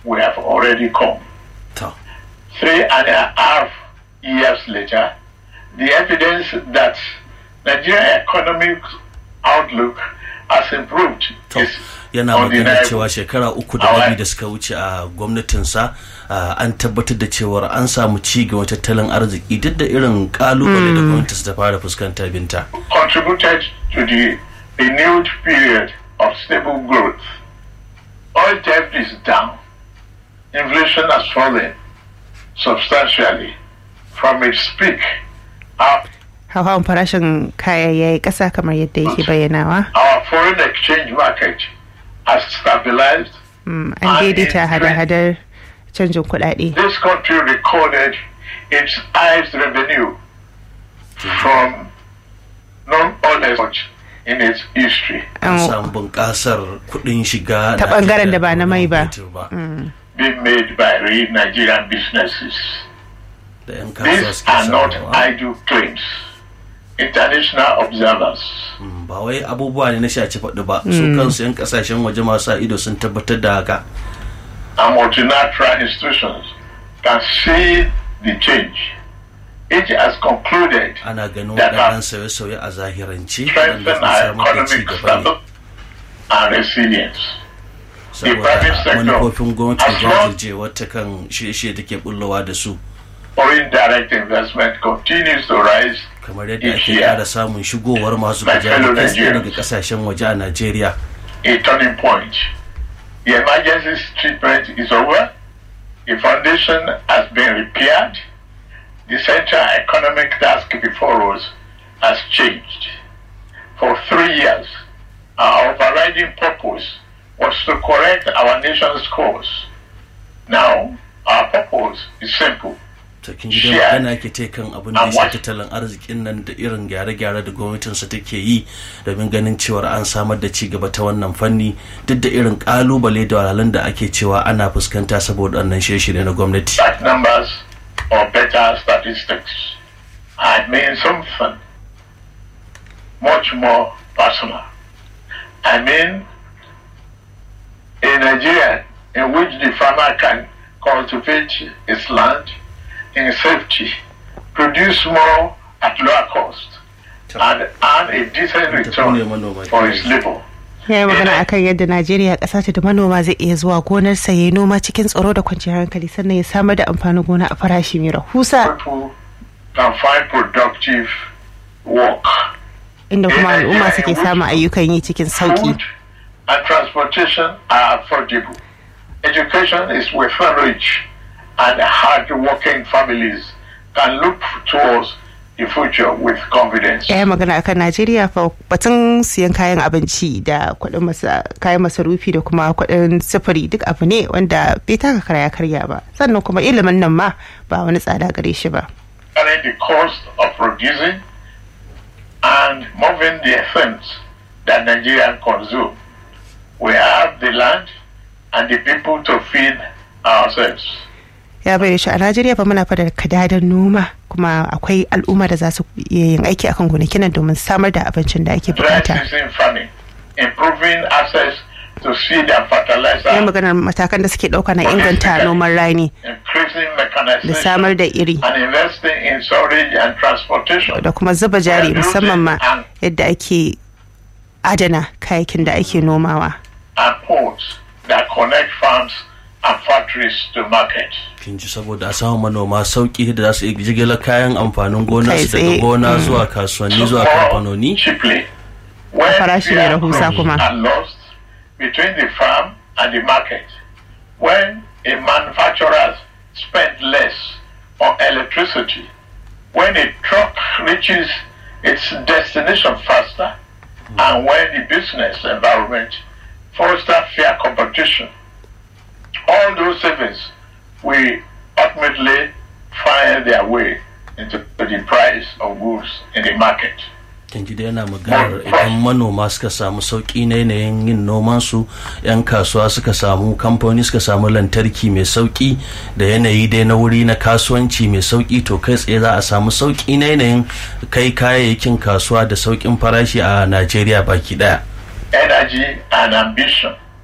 we have already come. to Three and a half years later, the evidence that Nigerian economic outlook has improved to is yana magana undeniable. cewa shekara uku da rabi da suka wuce a gwamnatinsa ah, an tabbatar da cewar an samu ci gaba tattalin arziki duk da irin kalubale da gwamnatinsa ta fara fuskanta binta contributed to the renewed period of stable growth. Oil debt is down. Inflation has fallen substantially from its peak. Our, hauhawan farashin kaya ya yi ƙasa kamar yadda yake bayyanawa our foreign exchange market has stabilized. Mm, an daidaita hada-hadar canjin kuɗaɗe This country recorded its highest revenue from non-oil export in its history. an An- samu bunƙasar kuɗin shiga Ta da ake ɓangaren da da ba na mai ba. fetur ba being made by real Nigerian businesses. da 'yan kasuwa These suke are not samuwa idle claims. International observers, Mm, ba wai abubuwa ne na shaci faɗi ba su kansu 'yan kasashen waje masu sa ido sun tabbatar da haka and multilateral institutions can see the change. Each has concluded ana ganin That waɗannan are- sauye-sauye a zahirance strengthen waɗanda sun our samar da ci economic gaba ne standard and resilience. saboda private sector manufofin gwamnati has lost- jajircewa ta kan shirye-shirye take bullowa da su Foreign direct investment continues to rise kamar yadda Each ake year. ƙara samun shigowar masu My kujeru fellow kai tsaye daga Nigerians. kasashen waje a najeriya a turning point. The emergency treatment is over. The foundation has been repaired. The central economic task before us has changed. For three years, our overriding purpose was to correct our nation's course. Now, our purpose is simple. ta kin ji dai Share. magana ke ta kan abin da ya And shafi what- tattalin arzikin nan da irin gyare-gyare da gwamnatinsa take yi domin ganin cewar an samar da ci gaba ta wannan fanni duk da irin kalubale da wahalhalun da ake cewa ana fuskanta saboda wannan shirye-shirye na gwamnati That numbers or better statistics. I mean something much more personal. I mean a Nigeria in which the farmer can cultivate his land in safety, produce more at lower cost, and earn a decent return for his labor. ya yi magana akan yadda najeriya ƙasa ce da manoma zai iya zuwa gonarsa ya yi noma cikin tsaro da kwanciyar hankali sannan ya samar da amfanin gona a farashi mai rahusa People can find productive work. inda kuma al'umma suke samun ayyukan yi cikin sauki Food and transportation are affordable. Education is within reach, and hard-working families can look towards the future with confidence. ya yi magana akan najeriya fa batun siyan kayan abinci da kuɗin masa kayan masarufi da kuma kuɗin sufuri duk abu ne wanda bai taka karya karya ba sannan kuma ilimin nan ma ba wani tsada gare shi ba Carry the cost of producing and moving the things that Nigerians consume. We have the land and the people to feed ourselves. ya bayyana shi a najeriya fa muna fada kadadan noma kuma akwai al'umma da za su iya yin aiki akan gonakin nan domin samar da abincin da ake dry bukata season farming, improving access to seed and ya fertilizer, maganar matakan da suke ɗauka na inganta noman rani increasing da mechanization, samar da iri and investing in storage and transportation. da kuma zuba jari musamman ma yadda ake adana kayakin da ake nomawa and ports that connect farms and factories to market. kin ji saboda a samu manoma sauki da za su iya jigilar kayan amfanin gona Kai su daga tsaye. gona zuwa kasuwanni zuwa More kamfanoni cheaply. When Farashi mai fair rahusa crops kuma. are lost between the farm and the market. When a manufacturer spends less on electricity. When a truck reaches its destination faster. And when the business environment fosters fair competition. All those savings will ultimately find their way into the price of goods in the market. kin ji da yana maganar idan manoma suka samu sauki na yanayin yin noman su yan kasuwa suka samu kamfani suka samu lantarki mai sauki da yanayi dai na wuri na kasuwanci mai sauki to kai tsaye za a samu sauki na yanayin kai kayayyakin kasuwa da saukin farashi a najeriya baki daya energy and ambition